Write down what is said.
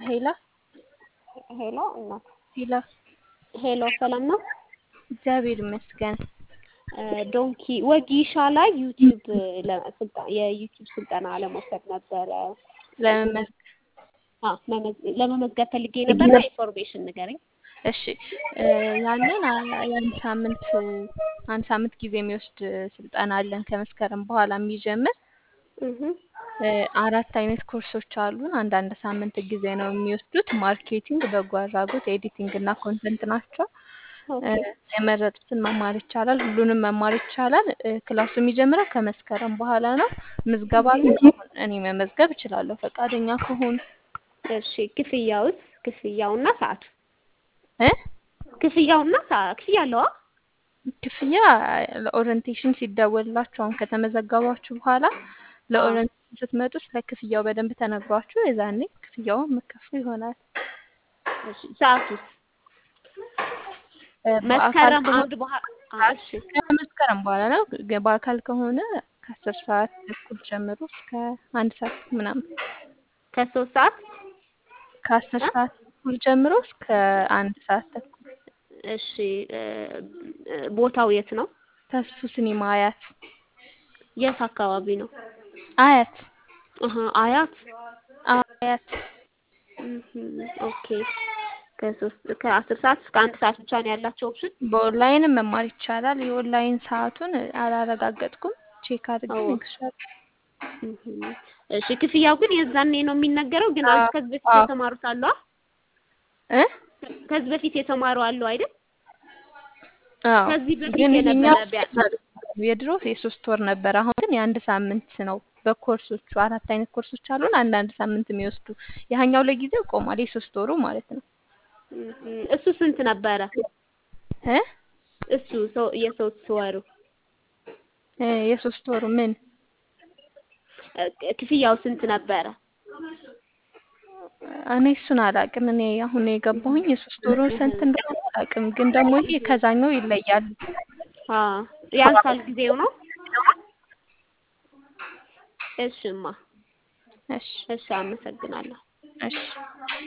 ሄላ ሄሎ እናት ሄላ ሄሎ ሰላም ነው። እግዚአብሔር ይመስገን። ዶንኪ ወጊሻ ላይ ዩቲዩብ የዩቲዩብ ስልጠና ለመውሰድ ነበረ ለመመዝገብ አ፣ መመዝ- ለመመዝገብ ፈልጌ ነበረ። ኢንፎርሜሽን ንገረኝ። እሺ ያንን አ- የአንድ ሳምንት አንድ ሳምንት ጊዜ የሚወስድ ስልጠና አለን ከመስከረም በኋላ የሚጀምር እህ እ፣ አራት አይነት ኮርሶች አሉን። አንዳንድ ሳምንት ጊዜ ነው የሚወስዱት። ማርኬቲንግ፣ በጎ አድራጎት፣ ኤዲቲንግ እና ኮንተንት ናቸው። እ፣ ኦኬ የመረጡትን መማር ይቻላል። ሁሉንም መማር ይቻላል። እ፣ ክላሱ የሚጀምረው ከመስከረም በኋላ ነው። ምዝገባ ግን አሁን እኔ መመዝገብ እችላለሁ ፈቃደኛ ከሆኑ እሺ። ክፍያውስ? ክፍያውና ሰዓቱ? እ ክፍያውና ሰዓት ክፍያ አለዋ? ክፍያ ለኦሪንቴሽን ሲደወልላችሁ አሁን ከተመዘገባችሁ በኋላ ለኦሪንቴሽን ስትመጡ ስለ ክፍያው በደንብ ተነግሯችሁ የዛኔ ክፍያውን መከፍሉ ይሆናል። እሺ። ሰዓቱስ? እ፣ በአካል መስከረም ከሆነ አንድ በኋላ አ፣ እሺ ከመስከረም በኋላ ነው። ግን በአካል ከሆነ ከአስር ሰዓት ተኩል ጀምሮ እስከ አንድ ሰዓት ምናምን ከሶስት ሰዓት ከአስር ሰዓት ተኩል ጀምሮ እስከ አንድ ሰዓት ተኩል እሺ። እ፣ እ፣ ቦታው የት ነው? ተስፉ ሲኒማ አያት የት አካባቢ ነው? አያት አሀ አያት። አያት እህ ኦኬ። ከሶስት ከአስር ሰዓት እስከ አንድ ሰዓት ብቻ ነው ያላቸው ኦፕሽን? በኦንላይንም መማር ይቻላል። የኦንላይን ሰዓቱን አላረጋገጥኩም። ቼክ አድርጌ አዎ። እነግርሻለሁ። እህ እሺ። ክፍያው ግን የዛኔ ነው የሚነገረው። ግን አዎ፣ ከዚህ በፊት አዎ። የተማሩት አሉ አ? እ ከዚህ በፊት የተማሩ አሉ አይደል? አዎ ከዚህ በፊት ግን የነበረ ይሄኛው ቢያ- የድሮ የሶስት ወር ነበር። አሁን ግን የአንድ ሳምንት ነው። በኮርሶቹ አራት አይነት ኮርሶች አሉን። አንዳንድ ሳምንት የሚወስዱ ያኛው ለጊዜው ቆሟል። የሶስት ወሩ ማለት ነው። እህ እሱ ስንት ነበረ? እ እሱ ሰው የሶስት ወሩ እ የሶስት ወሩ ምን እ፣ ክፍያው ስንት ነበረ? እኔ እሱን አላውቅም። እኔ አሁን የገባሁኝ የሶስት ወሩ ስንት እንደሆነ አላውቅም። ግን ደግሞ ይሄ ከዛኛው ይለያል። አ ያንሳል ጊዜው ነው። እሽማ እሺ እሺ፣ አመሰግናለሁ። እሺ